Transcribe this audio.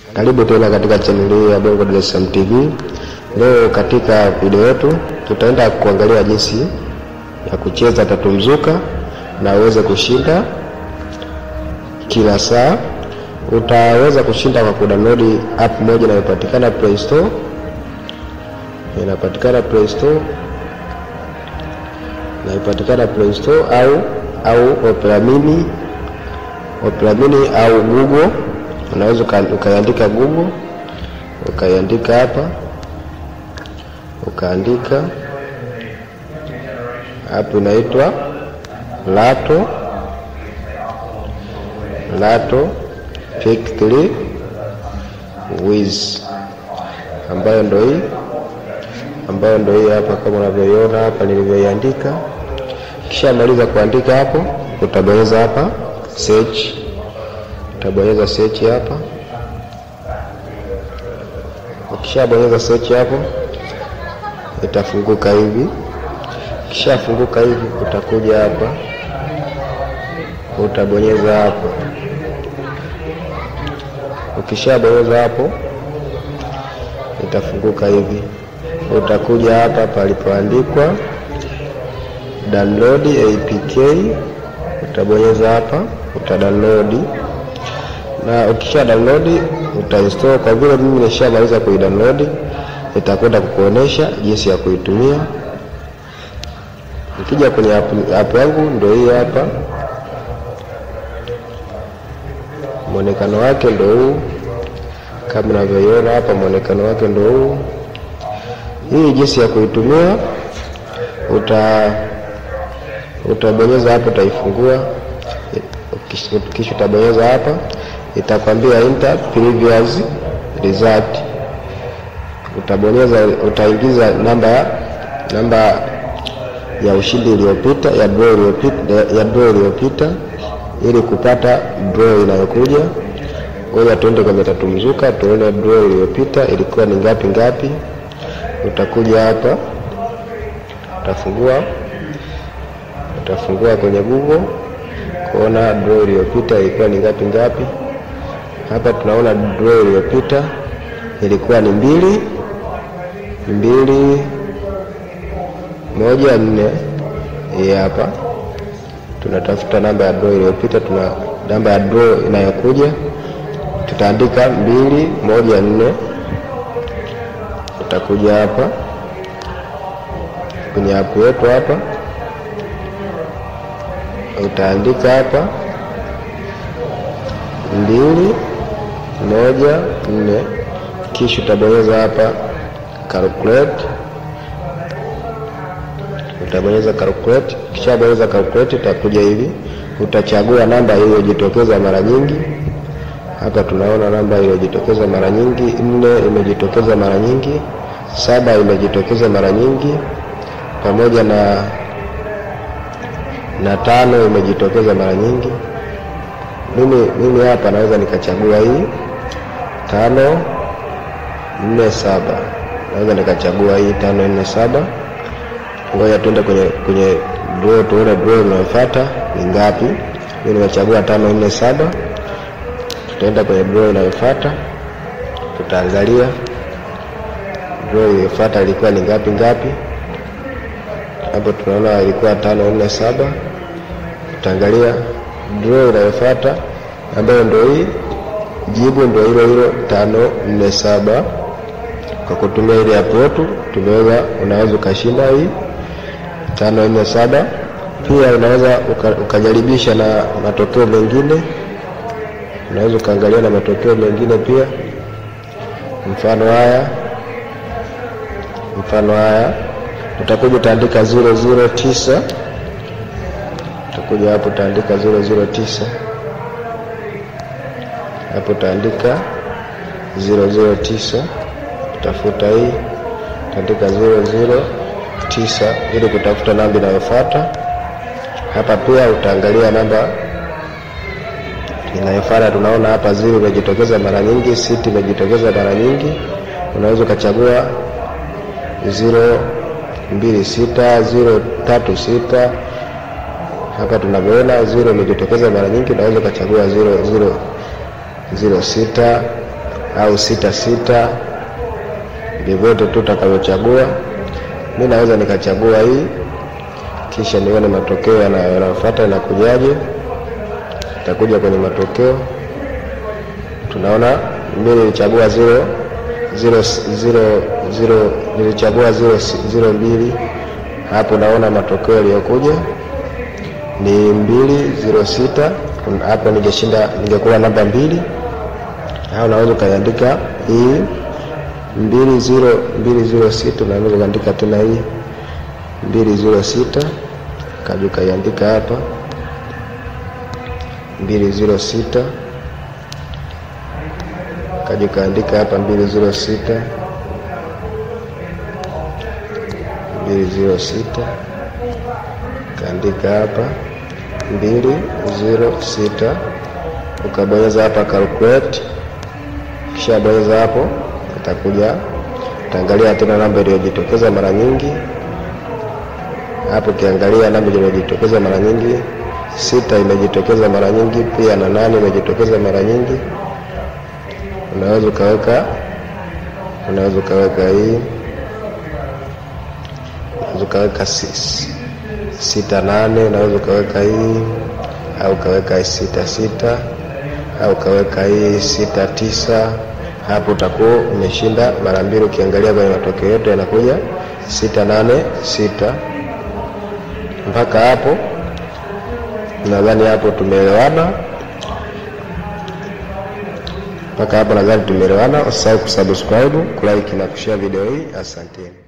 Karibu tena katika chaneli hii ya Bongo Dar es Salaam TV. Leo katika video yetu tutaenda kuangalia jinsi ya kucheza tatu mzuka na uweze kushinda kila saa. Utaweza kushinda kwa kudownload app moja inayopatikana Play Store, inapatikana Play Store, inapatikana Play Store au au Opera Mini, Opera Mini au Google unaweza ukaiandika Google ukaiandika hapa ukaandika hapo, inaitwa Lato Lato Pick 3 Wiz, ambayo ndo hii ambayo ndo hii hapa, kama unavyoiona hapa nilivyoiandika. Kisha maliza kuandika hapo, utabonyeza hapa search utabonyeza search hapa. Ukishabonyeza search hapo, itafunguka hivi. Kishafunguka hivi, utakuja hapa, utabonyeza hapo. Ukishabonyeza hapo, itafunguka hivi. Utakuja hapa palipoandikwa download APK, utabonyeza hapa, utadownload na ukisha download utainstall. Kwa vile mimi nishamaliza kuidownload, itakwenda kukuonesha jinsi ya kuitumia. Ukija kwenye app, app yangu ndio hii hapa, mwonekano wake ndio huu kama unavyoiona hapa, mwonekano wake ndio huu. Hii jinsi ya kuitumia, uta utabonyeza hapo, utaifungua kisha utabonyeza hapa itakwambia enter previous result. Utabonyeza, utaingiza namba namba ya ushindi iliyopita ya draw iliyopita ya draw iliyopita ili kupata draw inayokuja. Ngoja tuende kwenye tatu mzuka tuone draw iliyopita ilikuwa ni ngapi ngapi. Utakuja hapa utafungua utafungua kwenye Google kuona draw iliyopita ilikuwa ni ngapi ngapi. Hapa tunaona draw iliyopita ilikuwa ni mbili mbili moja nne. Hii hapa tunatafuta namba ya draw iliyopita, tuna namba ya draw inayokuja, tutaandika mbili moja nne. Utakuja hapa kwenye app yetu hapa, utaandika hapa mbili moja nne, kisha utabonyeza hapa calculate, utabonyeza calculate. Kisha bonyeza calculate, utakuja hivi, utachagua namba iliyojitokeza mara nyingi. Hapa tunaona namba iliyojitokeza mara nyingi, nne imejitokeza mara nyingi, saba imejitokeza mara nyingi, pamoja na na tano imejitokeza mara nyingi. Mimi mimi hapa naweza nikachagua hii tano nne saba, naweza nikachagua hii tano nne saba. Ngoja tuende kwenye kwenye draw tuone draw inayofuata ni ngapi. Mimi nimechagua tano nne saba, tutaenda kwenye draw inayofuata, tutaangalia draw iliyofuata ilikuwa ni ngapi ngapi. Hapo tunaona ilikuwa tano nne saba, tutaangalia draw inayofuata ambayo ndio hii, jibu ndio hilo hilo tano nne saba. Kwa kutumia ile app yetu tumeweza, unaweza ukashinda hii tano nne saba. Pia unaweza uka, ukajaribisha na matokeo mengine, unaweza ukaangalia na matokeo mengine pia, mfano haya mfano haya, utakuja utaandika zero zero tisa utakuja hapo utaandika zero zero tisa hapo utaandika zero zero tisa utafuta hii utaandika zero zero tisa ili kutafuta namba inayofuata. Hapa pia utaangalia namba inayofuata. Tunaona hapa zero imejitokeza mara nyingi, sita imejitokeza mara nyingi. Unaweza ukachagua zero mbili sita zero tatu sita hapa tunavyoona zero imejitokeza mara nyingi, unaweza ukachagua zero zero zero sita au sita sita, vyovyote tu utakavyochagua. Mi naweza nikachagua hii, kisha nione matokeo yanayofuata yanakujaje. Itakuja kwenye matokeo, tunaona mi nilichagua zero zero zero zero, nilichagua zero zero mbili. Hapo naona matokeo yaliyokuja ni mbili zero sita. Hapo ningeshinda ningekuwa namba mbili, au naweza ukaiandika hii mbili zero mbili zero sita. Naweza ukaandika tena hii mbili zero sita, kaja ukaiandika hapa mbili zero sita, kaja ukaandika hapa mbili zero sita mbili zero sita, kaandika hapa mbili zero sita, ukabonyeza hapa calculate. Kisha bonyeza hapo, itakuja utaangalia tena namba iliyojitokeza mara nyingi hapo. Ukiangalia namba iliyojitokeza mara nyingi, sita imejitokeza mara nyingi pia, na nane imejitokeza mara nyingi. Unaweza ukaweka unaweza ukaweka hii unaweza ukaweka sita nane, unaweza ukaweka hii au ukaweka sita sita au ukaweka hii sita tisa. Hapo utakuwa umeshinda mara mbili. Ukiangalia kwenye matokeo yote yanakuja sita nane sita. Mpaka hapo nadhani hapo tumeelewana. Mpaka hapo nadhani tumeelewana. Usisahau kusubscribe, kulike na kushare video hii. Asanteni.